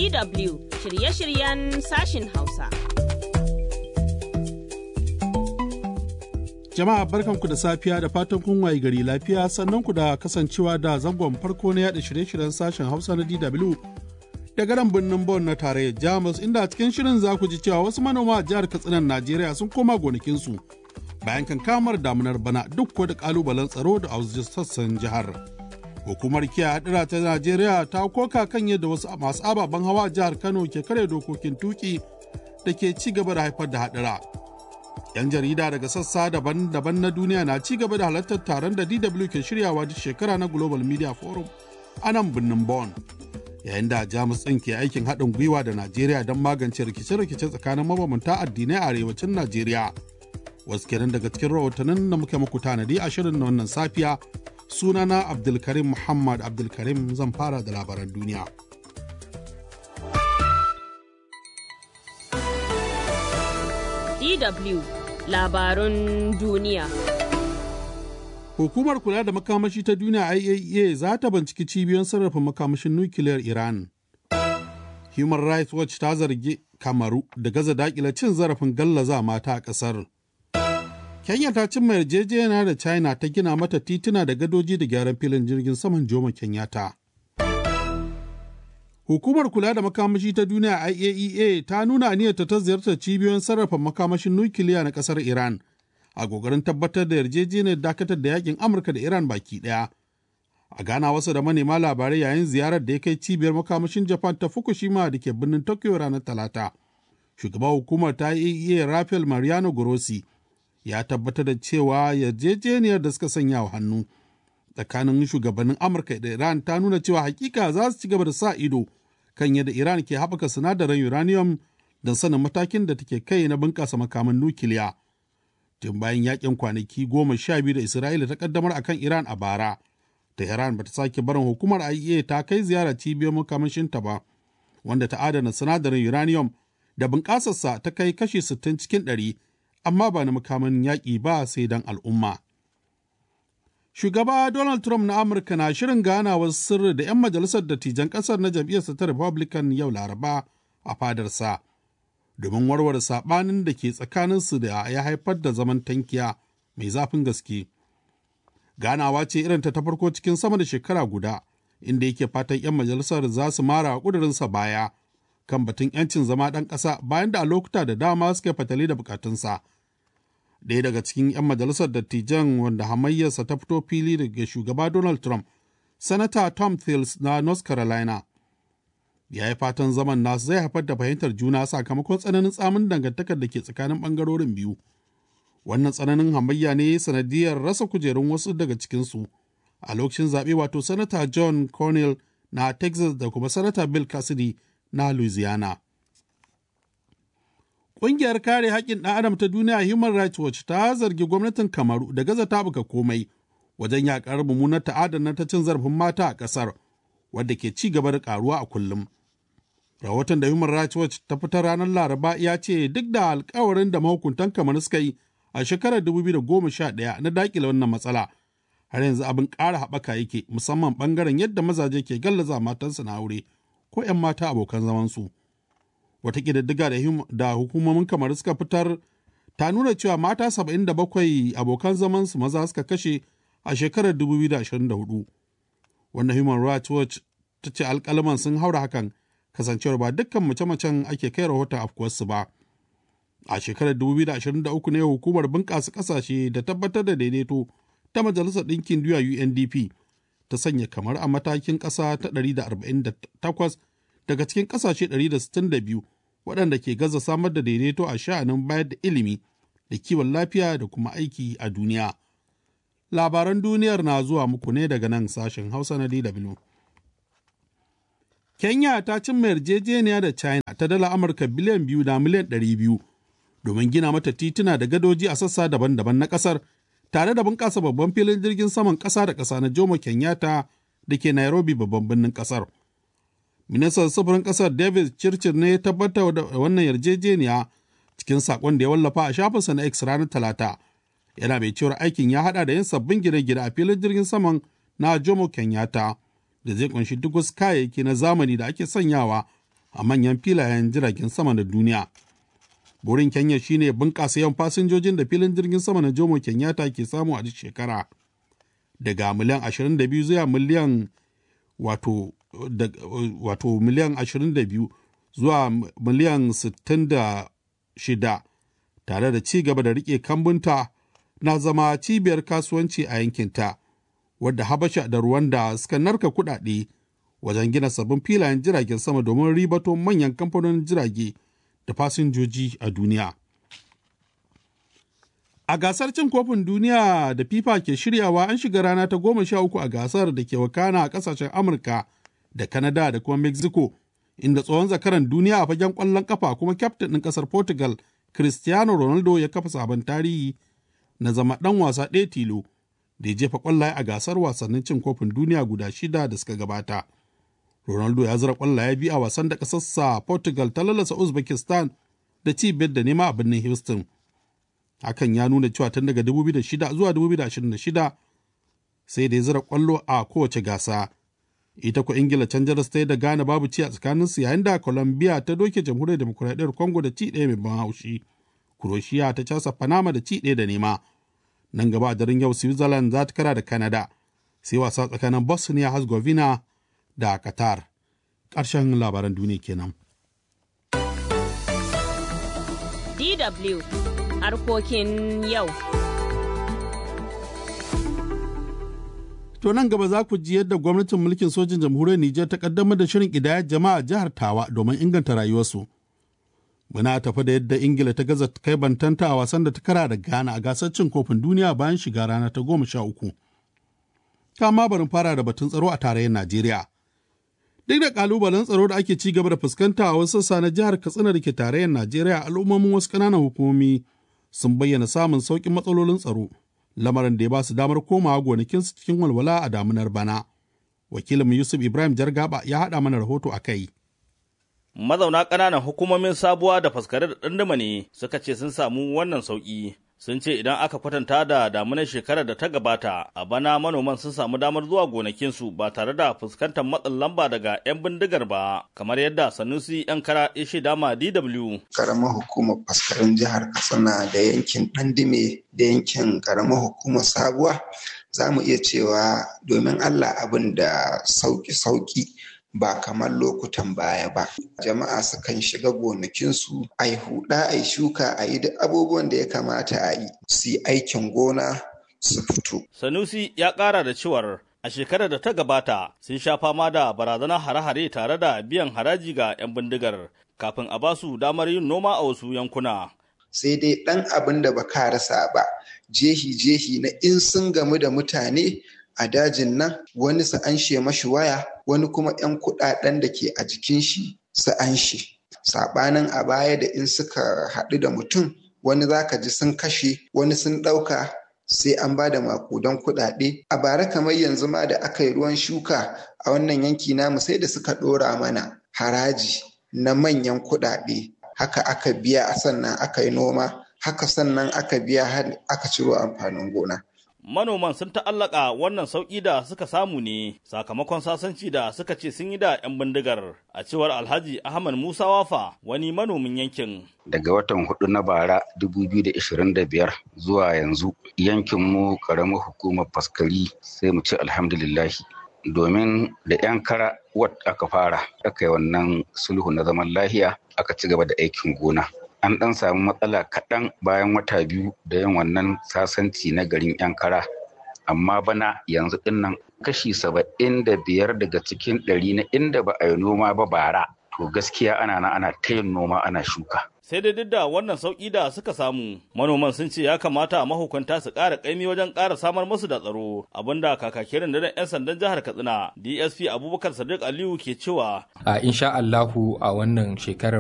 DW shirye-shiryen sashin Hausa. Jama'a barkanku da safiya da fatan kun waye gari lafiya sannan ku da kasancewa da zangon farko na yada shirye-shiryen sashen Hausa na DW daga nan birnin Bon na tarayyar Jamus inda a cikin shirin za ku ji cewa wasu manoma a jihar Katsinan Najeriya sun koma gonakinsu bayan kankamar damunar bana duk ko da kalubalen tsaro da a sassan jihar. Hukumar kiyaye hadira ta Najeriya ta koka kan yadda wasu masu ababen hawa a jihar Kano ke kare dokokin tuki da ke ci gaba da haifar da hadira. 'Yan jarida daga sassa daban-daban na duniya na ci gaba da halartar taron da DW ke shiryawa duk shekara na Global Media Forum a nan birnin Bonn. Yayin da Jamus ɗin ke aikin haɗin gwiwa da Najeriya don magance rikice-rikice tsakanin mabambanta addinai a arewacin Najeriya. Wasu kenan daga cikin rahotannin da muke muku tanadi a shirin na wannan safiya sunana Abdulkarim Muhammad Abdulkarim zan fara da labaran duniya. DW labarun duniya. Hukumar kula da makamashi ta duniya IAEA za ta binciki cibiyoyin sarrafa makamashin nukiliyar Iran. Human Rights Watch ta zargi Kamaru da gaza dakila cin zarafin gallaza mata a ƙasar. Kenya ta cimma yarjejeniya da China ta gina mata tituna da gadoji da gyaran filin jirgin saman Jomo Kenyatta. Hukumar kula da makamashi ta duniya IAEA ta nuna aniyarta ta ziyartar cibiyoyin sarrafa makamashin nukiliya na ƙasar Iran a gogarin tabbatar da yarjejeniyar dakatar da yakin Amurka da Iran baki ɗaya. A gana wasu da manema labarai yayin ziyarar da ya kai cibiyar makamashin Japan ta Fukushima da ke birnin Tokyo ranar Talata. Shugaban hukumar ta IAEA Rafael Mariano Grossi ya tabbatar da cewa yarjejeniyar da suka sanya wa hannu tsakanin shugabannin amurka da iran ta nuna cewa hakika za su ci gaba da sa ido kan yadda iran ke haɓaka sinadaran uranium don sanin matakin da take kai na bunƙasa makaman nukiliya tun bayan yakin kwanaki goma sha biyu da isra'ila ta kaddamar akan iran a bara tehran bata sake barin hukumar iea ta kai ziyara cibiyar makamashinta ba wanda ta adana sinadarin uranium da bunƙasarsa ta kai kashi 60 cikin ɗari. amma ba na makaman yaƙi ba sai don al'umma. Shugaba Donald Trump na Amurka na shirin ganawar sirri da 'yan majalisar dattijan ƙasar na jam'iyyarsa ta Republican yau Laraba a fadarsa, domin warware saɓanin da ke tsakaninsu da ya haifar da zaman tankiya mai zafin gaske. Ganawa ce irin ta ta farko cikin sama da shekara guda, inda yake fatan 'yan majalisar za su mara ƙudurinsa baya kan batun 'yancin zama ɗan ƙasa bayan da a lokuta da dama suka fatali da bukatunsa. Ɗaya daga cikin 'yan majalisar dattijan wanda hamayyarsa ta fito fili daga shugaba Donald Trump, Sanata Tom Tillis na North Carolina. Ya yi fatan zaman nasu zai haifar da fahimtar juna sakamakon tsananin tsamin dangantakar da ke tsakanin ɓangarorin biyu. Wannan tsananin hamayya ne sanadiyar rasa kujerun wasu daga cikinsu a lokacin zaɓe wato Sanata John Cornell na Texas da kuma Sanata Bill Cassidy na Louisiana. Ƙungiyar kare haƙƙin ɗan adam ta duniya Human Rights Watch ta zargi gwamnatin Kamaru da gaza tabuka komai wajen yaƙar mummunar ta'adar ta cin zarafin mata a ƙasar wadda ke ci gaba da ƙaruwa a kullum. Rahoton da Human Rights Watch ta fitar ranar Laraba ya ce duk da alkawarin da mahukuntan Kamaru suka yi a shekarar 2011 na daƙile wannan matsala har yanzu abin ƙara haɓaka yake musamman ɓangaren yadda mazaje ke gallaza matansu na aure. ko 'yan mata abokan zamansu. Wata ƙididdiga da hukumomin kamar suka fitar ta nuna cewa mata 77 abokan zamansu maza suka kashe a shekarar 2024. Wanda Human Rights Watch ta ce alƙalaman sun haura hakan kasancewar ba dukkan mace-macen ake kai rahoton afkuwarsu ba. A shekarar 2023 ne hukumar bunƙasa ƙasashe da tabbatar da daidaito ta Majalisar Ɗinkin Duniya UNDP ta sanya kamar a matakin ƙasa ta 148 daga cikin ƙasashe 162 waɗanda ke gaza samar da daidaito a sha'anin bayar da ilimi da kiwon lafiya da kuma aiki a duniya. Labaran duniyar na zuwa muku ne daga nan sashen Hausa na DW. Kenya ta cimma yarjejeniya da China ta dala Amurka biliyan biyu da miliyan ɗari biyu domin gina mata tituna da gadoji a sassa daban-daban na ƙasar tare da bunƙasa babban filin jirgin saman ƙasa da ƙasa na Jomo Kenyatta da ke Nairobi babban birnin ƙasar. Ministan sufurin ƙasar David Chirchir ne ya tabbatar da wannan yarjejeniya cikin saƙon da ya wallafa a shafinsa na X ranar Talata. Yana mai cewar aikin ya haɗa da yin sabbin gine-gine a filin jirgin saman na Jomo Kenyatta da zai kunshi duk wasu kayayyaki na zamani da ake sanyawa a manyan filayen jiragen sama na duniya. Burin Kenya shine bunƙasa yawan fasinjojin da filin jirgin sama na Jomo Kenyatta ke samu a duk shekara. Daga miliyan 22 zuwa miliyan wato, da, wato miliyan 22 zuwa miliyan 66 tare da ci gaba da rike kambunta na zama cibiyar kasuwanci a yankinta wadda habasha da Rwanda suka narka kudade wajen gina sabbin filayen jiragen sama domin ribato manyan kamfanonin jirage da fasinjoji a duniya. A gasar cin kofin duniya da FIFA ke shiryawa an shiga rana ta goma sha uku a gasar da ke wakana a kasashen Amurka da Canada da kuma Mexico, inda tsohon zakaran duniya a fagen ƙwallon kafa kuma kyaftin ɗin ƙasar Portugal, Cristiano Ronaldo ya kafa sabon tarihi na zama ɗan wasa ɗaya tilo da ya jefa ƙwallaye a gasar wasannin cin kofin duniya guda shida da suka gabata. Ronaldo ya zira ƙwallaye biyu a wasan da ƙasarsa Portugal ta lalasa Uzbekistan da ci biyar da nema a birnin Houston. Hakan ya nuna cewa tun daga 2006 zuwa 2026 sai da ya zira ƙwallo a kowace gasa. Ita ko Ingila can jaras ta yi da Ghana babu ci a tsakaninsu yayin da Colombia ta doke jamhuriyar demokuraɗiyyar Congo da ci ɗaya mai ban haushi. Croatia ta casa Panama da ci ɗaya da nema. Nan gaba a daren yau Switzerland za ta kara da Canada. Sai wasa tsakanin Bosnia Herzegovina da Qatar. Ƙarshen labaran duniya kenan. DW harkokin yau. To nan gaba za ku ji yadda gwamnatin mulkin sojin jamhuriyar Nijar ta kaddamar da shirin ƙidayar jama'a jihar Tawa domin inganta rayuwarsu. Muna tafi da yadda Ingila ta gaza kai bantanta a wasan da ta kara da Ghana a gasar cin kofin duniya bayan shiga rana ta goma sha uku. Kama barin fara da batun tsaro a tarayyar Najeriya. Duk da kalubalen tsaro da ake ci gaba da fuskanta a wasu sassa na jihar Katsina da ke tarayyar Najeriya al'ummomin wasu ƙananan hukumomi sun bayyana samun sauƙin matsalolin tsaro. lamarin da ya ba su damar komawa gonakinsu cikin walwala a damunar bana. Wakilin Yusuf Ibrahim Jargaba ya haɗa mana rahoto a kai. Mazauna ƙananan hukumomin sabuwa da faskare da ɗandama ne suka ce sun samu wannan sauƙi. Sun ce idan aka kwatanta da damunar shekarar da ta gabata, a bana manoman sun samu damar zuwa gonakinsu ba tare da fuskantar matsin lamba daga 'yan bindigar ba, kamar yadda Sanusi 'yan kara ya shaida ma DW. Karamar hukumar faskarin jihar Katsina da yankin Ɗandime da yankin karamar hukumar Sabuwa za mu iya cewa domin Allah abin da sauki-sauki ba kamar lokutan baya ba. Jama'a sukan shiga gonakinsu a yi huɗa a yi shuka a yi duk abubuwan da ya kamata a yi su yi aikin gona su fito. Sanusi ya ƙara da cewar a shekarar da ta gabata sun sha fama da barazanar hare-hare tare da biyan haraji ga 'yan bindigar kafin a basu damar yin noma a wasu yankuna. Sai dai ɗan abin da ba ka rasa ba, jehi-jehi na in sun gamu da mutane a dajin nan wani su anshe mashi waya wani kuma 'yan kuɗaɗen da ke a jikin shi su anshe. Saɓanin a baya da in suka haɗu da mutum wani za ka ji sun kashe wani sun ɗauka sai an ba da makudan kuɗaɗe. A bara kamar yanzu ma da aka yi ruwan shuka a wannan yanki namu sai da suka ɗora mana haraji na manyan kuɗaɗe. Haka aka biya sannan aka yi noma, haka sannan aka biya har aka ciro amfanin gona. manoman sun ta'allaka wannan sauƙi da suka samu ne sakamakon sasanci da suka ce sun yi da 'yan bindigar a cewar alhaji ahmad musa wafa wani manomin yankin daga watan hudu na bara 2025 zuwa yanzu yankinmu karamar hukumar faskari sai mu ce alhamdulillahi domin da 'yan kara wat aka fara aka yi wannan sulhu na zaman lahiya aka ci gaba da aikin gona an ɗan samu matsala kaɗan bayan wata biyu da yin wannan sasanci na garin yan kara amma bana yanzu dinnan kashi saba'in da biyar daga cikin ɗari na inda ba a yi noma ba bara to gaskiya ana na ana ta yin noma ana shuka sai dai duk da wannan sauƙi da suka samu manoman sun ce ya kamata mahukunta su ƙara ƙaimi wajen ƙara samar musu da tsaro abinda kakakin rundunar 'yan sandan jihar katsina dsp abubakar sadiq aliyu ke cewa a insha allahu a wannan shekarar